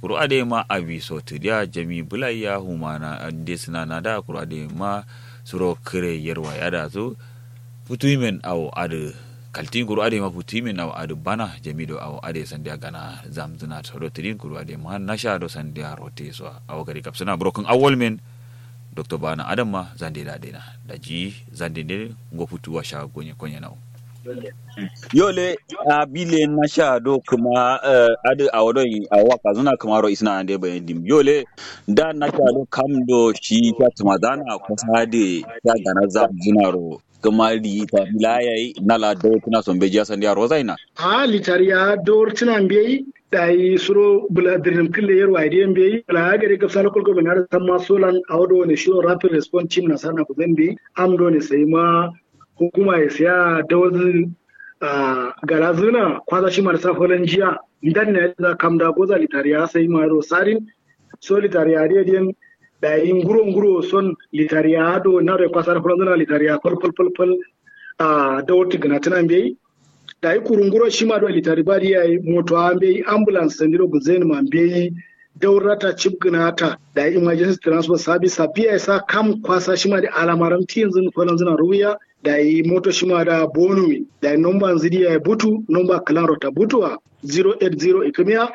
kuru ade ma abi so tidia jami bulaya humana ande sina na da kuru ade ma suro kire yerwa ya da zo putuimen aw ade kaltin kuru ade ma putuimen aw ade bana jami do aw ade sandia gana zamzuna to do tidin kuru ade ma nasha do sandia rote so aw gari kapsana broken awol men dr bana adam ma zande da dena da ji zande ne go putu wa sha gonye konye nawo yole a bile na sha do kuma uh, adu a wadon a waka zuna kuma ro isna ande bayan dim yole da na sha do kam do shi ta tumadana kusa de ta gana za zuna ro kuma ri ta bilaya na la do tuna son beji asan dia rozaina a litariya dor tuna mbeyi dai suro bula dirnim kille yer wayde mbeyi la gari gaf sala kolko ben har tamma solan awdo ne shiro rapid response team na sana ko zambi am do ne sai ma hukuma ya siya dawazi garazuna kwaza shi marasa falan jiya idan ne za kam da goza litariya sai ma ro sarin so litariya rediyon da yin guro guro son litariya do na re kwasa falan zuna litariya fal fal fal fal a dawati gana tana bai da yi kurunguro shi ma do litari ba ya yi moto an bai ambulance sandiro guzen ma bai daurata chip gnata da emergency transport service biya sa kam kwasa shi ma da alamaran yanzu falan zuna ruya da yi moto shima da bonumi da yi nomba zidi ya butu nomba kalan rota butuwa 080 ikimiya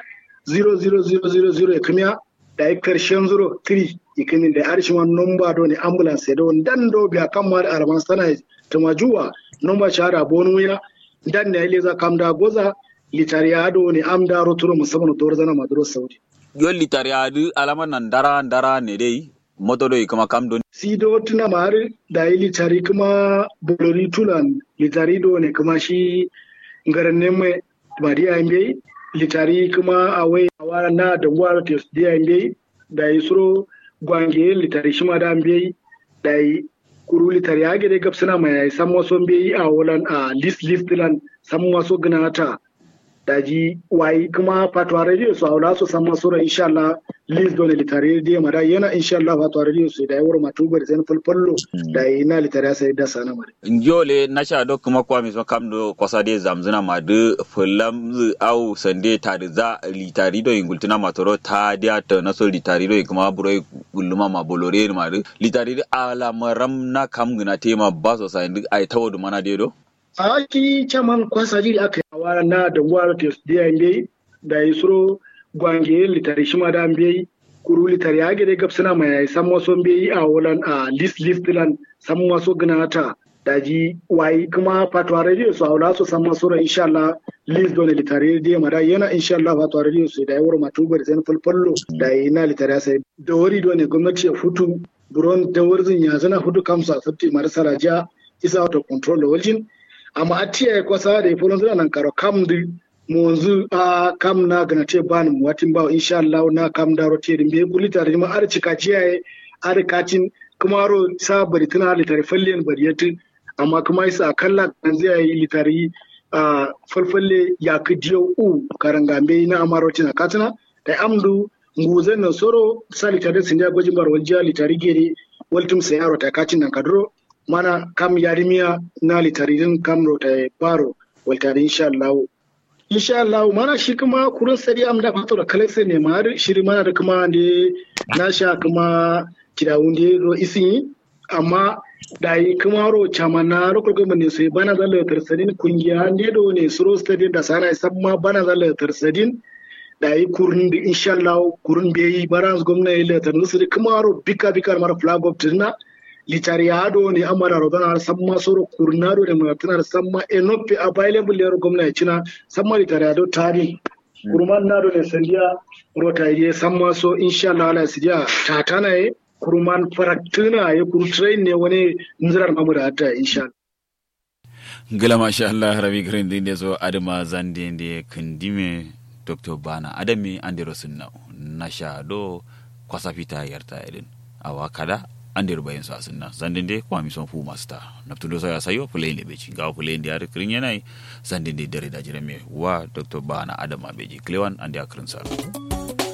00000 ikimiya da yi karshen 03 ikini da yi shima nomba do ne ambulance da wani dan do biya kan ma da araman sana tamajuwa nomba shahara bonumi ya dan ne ile za kam da goza litariya do ne am da roturo musamman to zana maduro saudi yol litariya du alaman nan dara dara ne dai moto do kuma kam don sido tuna mar da yi litari kuma bolori tulan litari do ne kuma shi ngaran ne mai bariya imbe litari kuma awai awara na da gwara te dia imbe da yi suro gwange litari shi ma da imbe da yi kuru litari ya gede gapsana mai san waso imbe a wulan a list list lan san waso gnata daji wayi kuma fatwa radio su haula su san masu ran insha Allah lis dole litare radio mara yana insha Allah fatwa radio su da yawar matubar zan fulfullo da ina litare sai da sana mare njole na sha do kuma kwa mi so kam do kwasa de zamzuna ma de fulam zu au sande ta da za litari do ingultuna matoro ta dia ta na so litari do kuma buro gulluma ma bolore ma de litari de ala maram na kam gina tema ba so sai ai tawo mana de do a ki caman kwasa jiri aka yi wa na da gwara te dia mbe da yi suro gwange litari shima da mbe kuru litari ya gede gapsina mai san waso mbe a wulan a list list lan san waso gnata da ji wayi kuma fatwa radio su haula su san masu ran insha Allah list dole litari dia mara yana insha Allah fatwa radio su da yawar matubar zan fulfullo da yi na litari sai da wari dole gwamnati ya futu buron da warzin ya zana hudu kamsa sabti marasa raja isa out of control da waljin amma a tiya kwasa da ifo zuna nan karo kam di mu wanzu a kam na gana te ban mu watin ba insha Allah na kam da rote din be gulita da ma ar cika ciya ar katin kuma ro sa bari tana litari fallen bariyatu amma kuma isa kalla kan zai yi litari a falfalle ya kidiyo u karangambe na amaroti na katina da amdu nguzan na soro sa litari sin da gojin bar waljiya litari gere waltum sai yaro ta katin nan kadro mana kam yarimiya na litaririn kam rota baro waltari insha Allah insha Allah mana shi kuma kurun sari am da fato da kalai ne ma shiri mana da kuma ne na sha kuma kidawun da ro isin amma da yi kuma ro chama na ro ko ne sai bana zalla tarsadin kungiya ne do ne suro stadium da sana samma bana zalla tarsadin da yi kurun da insha Allah kurun bai baran gwamnati da tarnusu kuma ro bika bika mara flag of tina litariado ne amara rodana har samma soro kurnado da mulatana har samma enope available yaro gwamna cina samma litariado tari kurman nado ne sandiya rota ye samma so insha Allah ala sidiya tatana ye kurman faraktuna ye kuru train ne wani nzirar mamuda hatta insha Allah gila masha Allah rabi garin din da zo adama zande da kandime dr bana adami andero sunna nasha do kwasa fita yarta irin awa kada andir bayan sa sunna zandin de kwa mi son fu masta naptundo sa sayo play le beji ga play ndi ar krin yanai zandin de dare da jirame wa dr bana adama beji klewan andi akrin sa